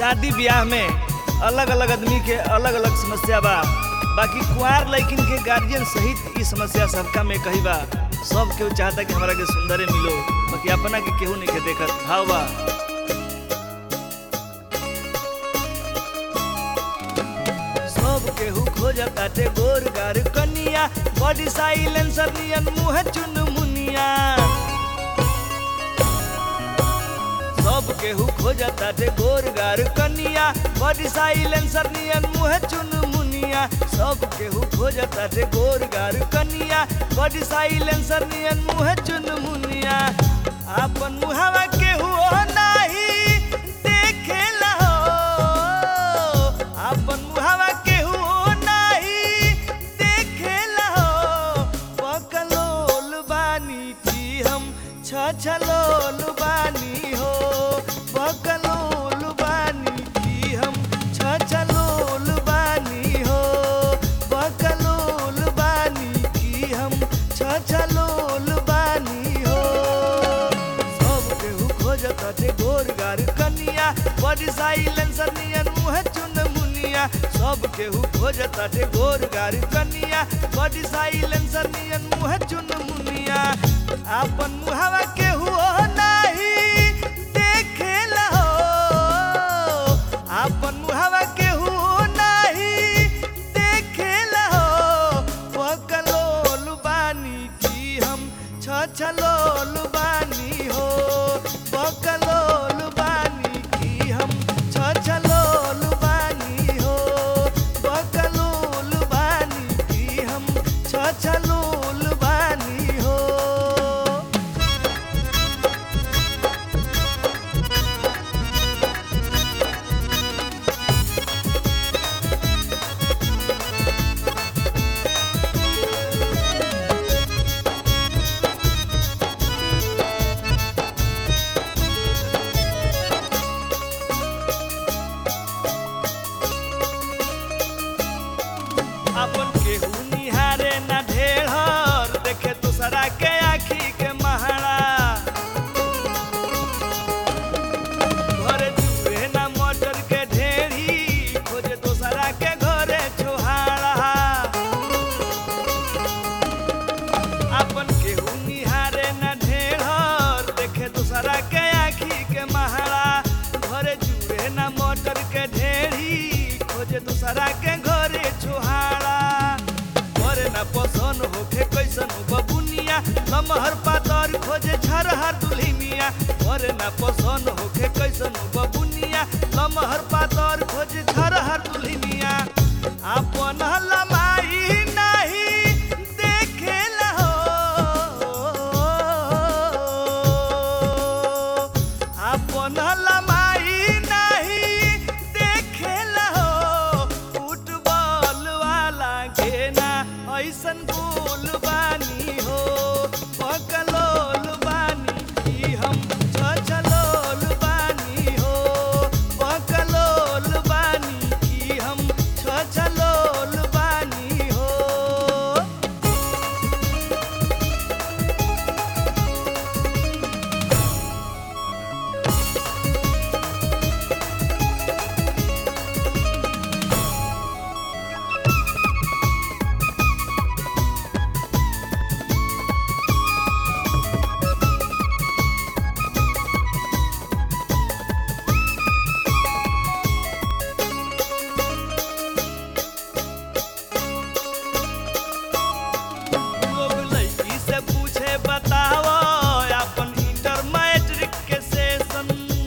शादी ब्याह में अलग अलग आदमी के अलग अलग समस्या बा बाकी कुंवार लड़किन के गार्जियन सहित ई समस्या सबका में कही बा सब केहू चाहता कि हमारा के सुंदरे मिलो बाकी अपना के केहू नहीं के देखत भाव बा सब केहू खोजताटे गोर गार कनिया बॉडी साइलेंसर नियन मुंह चुन मुनिया सब केहू खोजताटे गोर गार कनिया बॉडी साइलेंसर नियन मुंह चुन मुनिया सब केहू खोजताटे गोर गार कनिया बॉडी साइलेंसर नियन मुंह चुन मुनिया आपन मुहावा केहू नाही देखेला हो आपन मुहावा केहू नाही देखेला हो पकलोल बानी की हम छछलोल बानी हो पकलोल बानी की हम छछलोल बानी हो पकलोल बानी की हम छछलोल बानी हो सब केहू खोजताटे गोर गार कनिया बड़ी साइलेंसर नियन मुँह चुन मुनिया सब केहू खोजताटे गोर गार कनिया बड़ी साइलेंसर नियन मुँह चुन मुनिया आपन मुहावा केहू नाही देखेला हो आपन मुहावा केहू नाही देखेला हो पकलोल बानी की हम छछलोल बानी हो पकलोल बानी की हम छछलोल बानी हो पकलोल बानी की हम छछलोल बानी हो अपन केहू निहारे ना ढेर देखे दूसरा के आखी के महारा घरे जुए ना मटर के ढेरी खोजे दूसरा के घरे छोहारा अपन केहू निहारे ना ढेर देखे दूसरा के आखी के महारा घरे जुए ना मटर के ढेरी खोजे दूसरा के घरे छोहारा घरे ना पसंद होखे कैसन बबुनिया लमहर पातर खोजे झरहर दुल्हिनिया घरे ना पसंद होखे कैसन बबुनिया लमहर पातर खोजे झरहर दुल्हिनिया आपन लमाई नहीं देखेला हो आपन लमाई नहीं देखेला हो फुटबॉल वाला घेना ऐसन गोल बानी हो पकलोल बानी की हम छछलोल बानी हो पकलोल बानी की हम छछलोल बानी हो लोग लड़की से पूछे बताओ अपन इंटर मैट्रिक के सेशन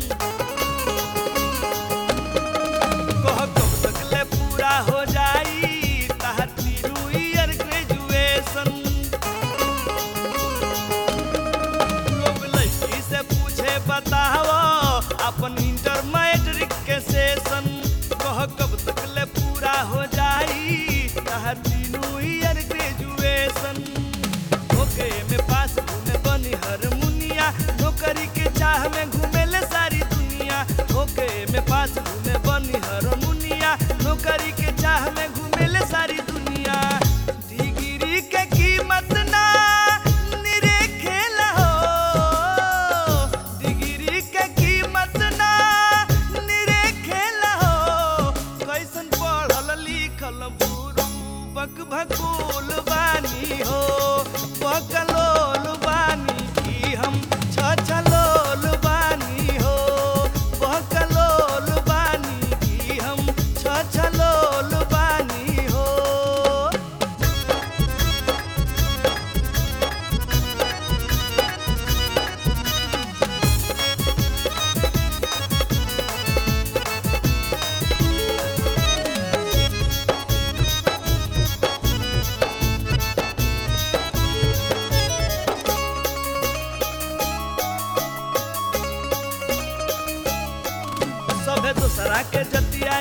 कह कब तक ले पूरा हो जाई तहर तीनू ईयर ग्रेजुएशन लोग लड़की से पूछे बताओ अपन इंटर मैट्रिक के सेशन कह कब तक ले पूरा हो जाई तहर तीनू ईयर ग्रेजुएशन ओके में पास घूमे बनी हर मुनिया नौकरी के चाह में घूमेले सारी दुनिया ओके में पास घूमे बनी हर मुनिया नौकरी के चाह में घूमेले सारी दुनिया डिग्री के कीमत ना निरेखेला हो डिग्री के कीमत ना निरेखेला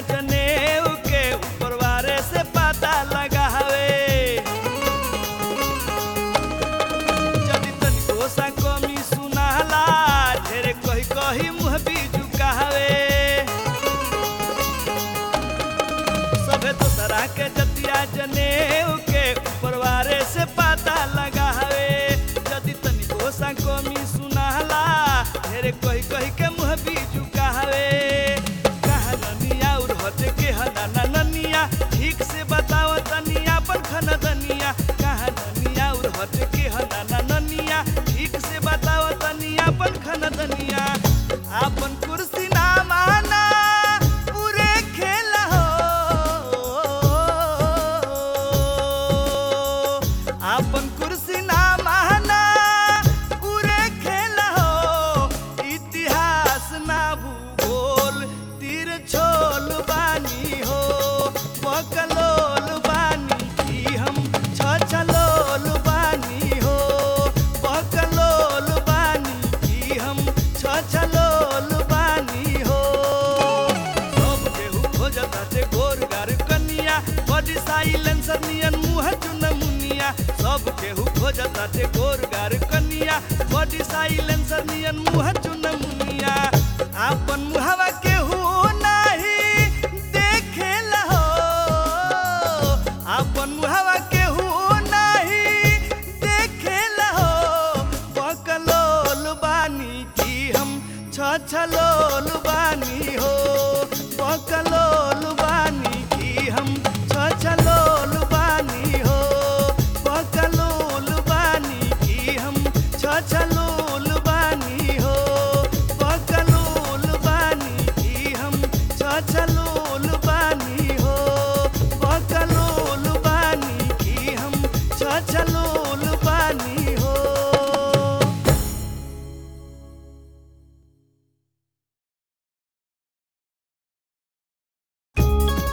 जनेऊ के ऊपर वारे से पता लगावे जदि तनिको सा कमी सुनाला ढेरे कही कही मुँह बीजू कहावे सबे दोसरा के जतिया जनेऊ के ऊपर वारे से पता लगावे जदि तनिको सा कमी सुनाला ढेरे कही कही के मुँह बीजू कहावे कहा ननिया और हटे के हना ननिया ठीक से बताओ तनिया पर खन दनिया कहा ननिया और हटे के हना ननिया ठीक से बताओ तनिया पर खन दनिया आपन कुर्सी ना माना पूरे खेल हो आपन कुर्सी ना माना पूरे खेल हो इतिहास ना भूगोल तीर छोल बानी हो बकलोल बानी की हम छछलोल बानी हो बकलोल बानी की हम छछलोल बानी हो सब केहू खोजताटे गोर गार कनिया बड़ी साइलेंसर नियन मुँह चुन मुनिया सब केहू खोजताटे गोर गार कनिया बड़ी साइलेंसर नियन मुँह चुन मुनिया आपन मुहवा के